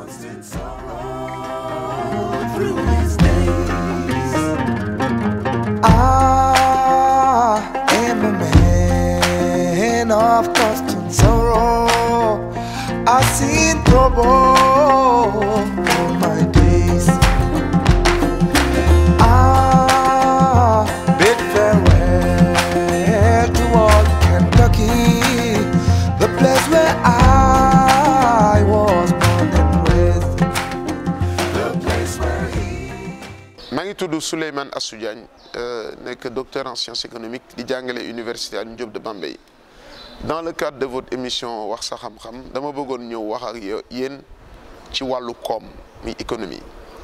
constant sorrow through his days. I am a man of constant sorrow. I've seen trouble all my days. I bid farewell to all Kentucky, the place where I was born and raised. The place where he maa ngi tudd Souleymane Assou Diagne euh, nekk docteur en sciences économiques di jàngale université Alioune Diop de Bambey dans le cadre de votre émission wax sa xam-xam dama bëggoon ñëw wax ak yo- yéen ci wàllu koom mi économie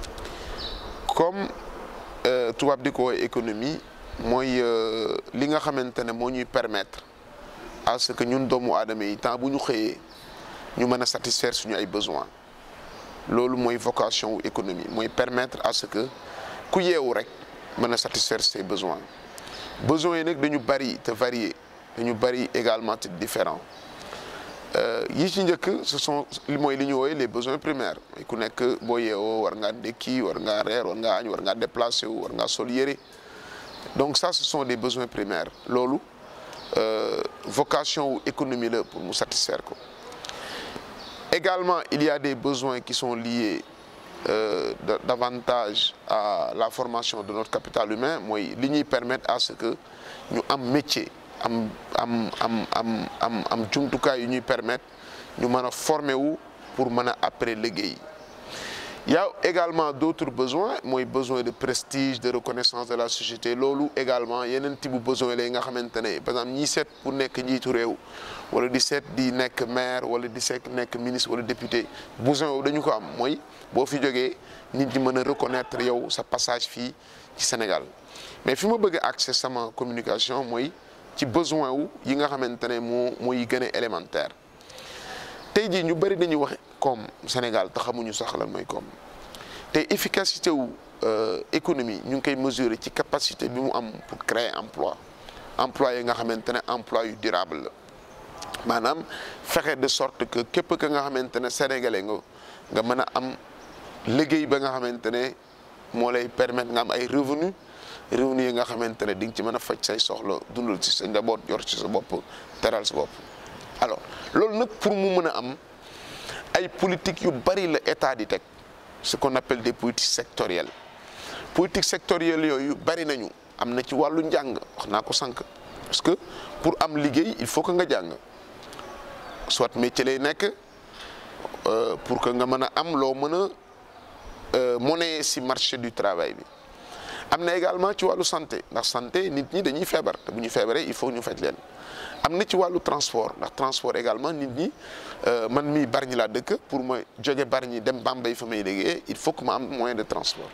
comme euh, tubaab di ko woowee économie mooy euh, li nga xamante ne moo ñuy permettre à ce que ñun doomu aadama yi temps bu ñu xëyee ñu mën a satisfaire suñu ay besoins loolu mooy vocation wu économie mooy permettre à ce que ku yeewu rek mën a satisfaire ses besoins besoins yi nag dañu bari te variés dañu bari également te différents yi ci njëkk ce sont li mooy li ñu wooye les besoins primaires mooy ku nekk boo yeewoo war ngaa ndékki war ngaa reer war ngaa añ war ngaa déplacé wu war ngaa sol yére donc ça ce sont des besoins primaires loolu euh, vocation wu économie la pour mu satisfaire ko Également, il y a des besoins qui sont liés euh, da- davantage à la formation de notre capital humain mooy li ñuy permettre à ce que ñu am métier am am am am am am jumtukaay yu ñuy permettre ñu mën a former wu pour mën a après liggéey Il y a également d'autres besoins mooy besoin de prestige de reconnaissance de la société loolu également yeneen type bu besoin la yi nga xamante ne par exemple ñi seet pour nekk njiitu réew wala di seet di nekk maire wala di seet nekk ministre wala député besoin boobu dañu ko am mooy boo fi jógee nit ñi mën a reconnaître yow sa passage fii ci Sénégal mais fi ma bëgg a accès sama communication mooy ci besoin wu yi nga xamante ne moo mooy gën a élémentaire tey jii ñu bëri dañuy wax koom Sénégal te xamuñu sax lan mooy koom te efficacité wu euh, économie ñu ngi koy mesurer ci capacité bi mu am pour créer emploi emploi yi nga xamante ne emploi yu durable la maanaam fexe de sorte que képp ka nga xamante ne sénégalais nga nga mën a am liggéey ba nga xamante ne moo lay permettre nga am ay revenu revenu yi nga xamante ne di nga ci mën a faj say soxla dundal ci sa njaboot yor ci sa bopp teral sa bopp alors loolu nag pour mu mën a am ay politique yu bari la état di teg ce qu'on appelle des politiques sectorielles politique sectorielle yooyu bari nañu am na ci wàllu njàng wax naa ko sànq parce que pour am liggéey il faut que nga jàng soit métier lay nekk euh, pour que nga mën a am loo mën a euh, monnaie si marché du travail bi am na également ci wàllu santé ndax santé nit ñi dañuy feebar te bu ñu feebaree il faut ñu faj leen am na ci wàllu transport ndax transport également nit ñi euh, man mii Bargny laa dëkk pour ma jóge Bargny dem Bambey fa may liggéeyee il faut que ma am moyen de transport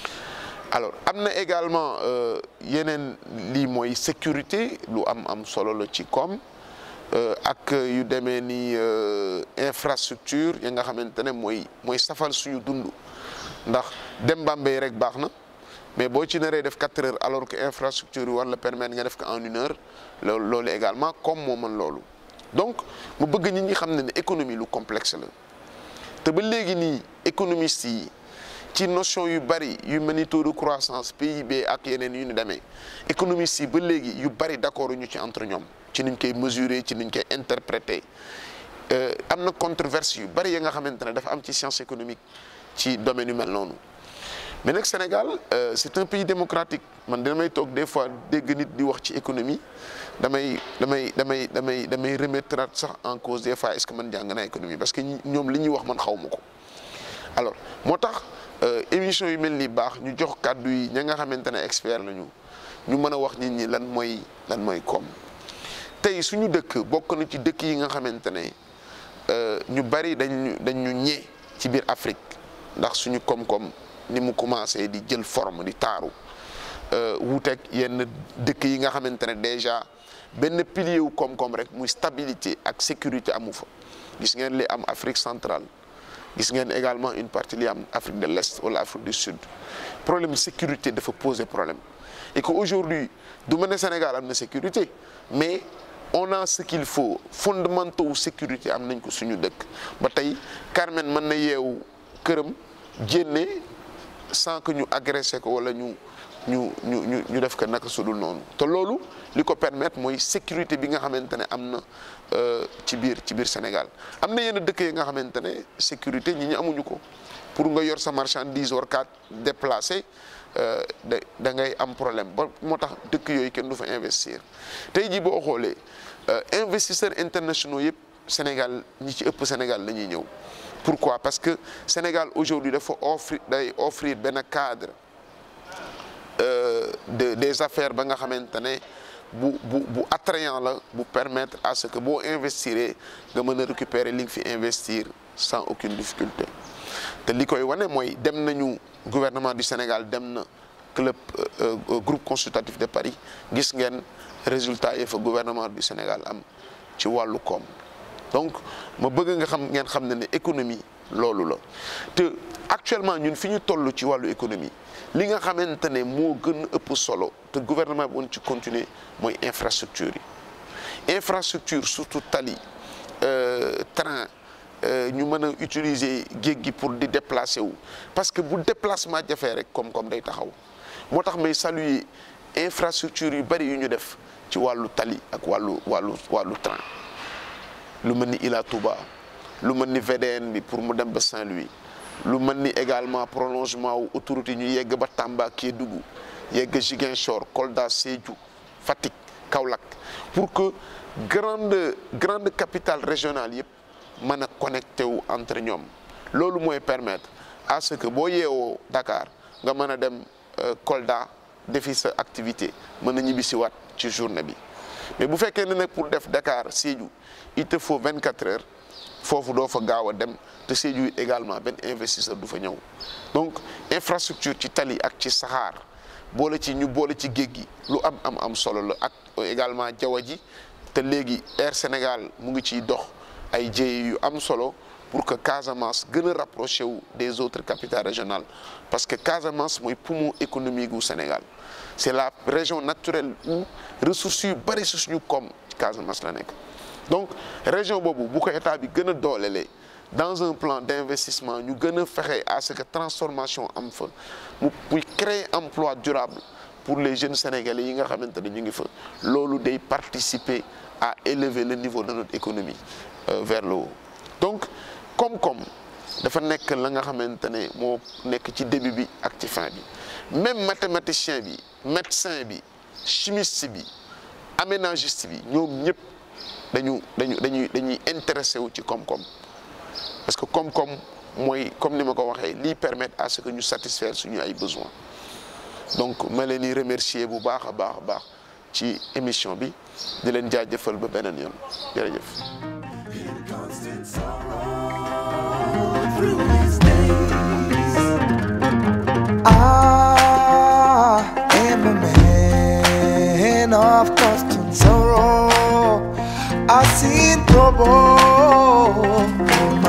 alors am na également euh, yeneen lii mooy sécurité lu am am solo la ci koom euh, ak yu demee ni euh, infrastructure yi nga xamante ne mooy mooy safal suñu dund ndax dem Bambey rek baax na mais boo ci naree def quatre heures alors que infrastructure yi war la permettre nga def ko en une heure loolu loolu également comme moo mën loolu donc mu bëgg nit ñi xam ne ne économie lu complexe la te ba léegi nii économistes yi ci notion yu bari yu mel ni taux de croissance PIB ak yeneen yu ni demee économistes yi ba léegi yu bari d'accord ñu ci entre ñoom ci niñ koy mesurer ci niñ koy interpréter Euh, am na controverse yu bari yi nga xamante ne dafa am ci science économique ci domaine yu mel noonu mais nag Sénégal euh, c'est un pays démocratique man damay toog des fois dégg nit di wax ci économie damay damay damay damay damay remettre sax en cause des fois est-ce que man jàng naa économie parce que ñi- ñoom li ñuy wax man xaw ma ko alors moo tax euh, émission yu mel ni baax ñu jox kàddu yi ña nga xamante ne expert lañu ñu mën a wax nit ñi lan mooy lan mooy koom tey suñu dëkk bokk na ci dëkk yi nga xamante ne euh, ñu bari dañu dañu ñee ci biir Afrique ndax suñu koom-koom ni mu commencé di jël forme di taaru euh, wuuteeg yenn dëkk yi nga xamante ne déjà benn pilier wu koom-koom rek muy stabilité ak sécurité amu fa gis ngeen li am Afrique centrale gis ngeen également une partie li am Afrique de l'Est wala Afrique du Sud problème sécurité dafa poser problème et que aujourd'hui du ma ne Sénégal am na sécurité mais on a ce qu'il faut fondamentaux wu sécurité am nañ ko suñu dëkk ba tey Carmen mën na yeewu këram jénne sans que ñu agressé ko wala ñu ñu ñu ñu ñu def ko naka sudul noonu te loolu li ko permettre mooy sécurité bi nga xamante ne am na ci biir ci biir Sénégal am na yenn dëkk yi nga xamante ne sécurité ñi ñu amuñu ko pour nga yor sa marchandise war kaa déplacé da da ngay am problème ba moo tax dëkk yooyu kenn du fa investir tey jii boo xoolee investisseurs internationaux yëpp Sénégal ñi ci ëpp Sénégal la ñuy ñëw pourquoi parce que Sénégal aujourd'hui dafa offrir day offrir benn cadre de des affaires ba nga xamante ne bu bu bu attrayant la bu permettre à ce que boo investir nga mën a récupérer li nga fi investir sans aucune difficulté te li koy wane mooy dem nañu gouvernement du Sénégal dem na club groupe consultatif de Paris gis ngeen résultat yi fa gouvernement du Sénégal am ci wàllu koom donc ma bëgg nga xam ngeen xam ne ne économie loolu la te actuellement ñun fi ñu toll ci wàllu économie li nga xamante ne moo gën a ëpp solo te gouvernement bi woon ci continuer mooy infrastructure yi infrastructure surtout tali train ñu mën a utiliser géej gi pour di déplacer wu parce que bu déplacement jafee rek koom-koom day taxaw moo tax may saluer infrastructure yu bari yu ñu def ci wàllu tali ak wàllu wàllu wàllu train lu mel ni Ila Touba lu mel ni VDN bi pour mu dem ba Saint-Louis lu mel ni également prolongement wu autoroute yi ñu yegg ba Tamba Kédougou yegg Ziguinchor Kolda Sédhiou Fatick Kaolack pour que grande grande capitale régionale yëpp mën a connecté wu entre ñoom loolu mooy permettre à ce que boo yeewoo Dakar nga mën a dem Kolda defi sa activité mën a ñibbisiwaat ci journée bi mais bu fekkee ne nag pour def Dakar Sédhiou il te faut 24 heures foofu doo fa gaaw a dem te Sédhiou également benn investisseur du fa ñëw donc infrastructure ci tali ak ci saxaar boole ci ñu boole ci géej gi lu am am am solo la ak également jaww ji te léegi Air Sénégal mu ngi ciy dox ay jéey yu am solo pour que Casamance gën a rapproché wu des autres capitales régionales parce que Casamance mooy poumon économique gu Sénégal c'est la région naturelle où ressources yu bari su suñu koom Casamance la nekk donc région boobu bu ko état bi gën a doolelee dans un plan d'investissement ñu gën a fexe à ce que transformation am fa mu muy créer emploi durable pour les jeunes sénégalais yi nga xamante ne ñu ngi fa loolu day participer à élever le niveau de notre économie euh, vers le haut donc koom-koom dafa nekk la nga xamante ne moo nekk ci début bi ak ci fin bi même mathématicien bi médecin bi chimiste bi aménagiste bi ñoom ñëpp dañu dañu dañuy dañuy intéressé wu ci koom-koom parce que koom-koom mooy comme ni ma ko waxee lii permettre à ce que ñu satisfaire suñu ay besoins donc ma leen di remercier bu baax a baax a baax ci émission bi di leen jaajëfal ba beneen yoon jërëjëf. constant sorrow through his days. I am a man of constant sorrow. I've seen trouble all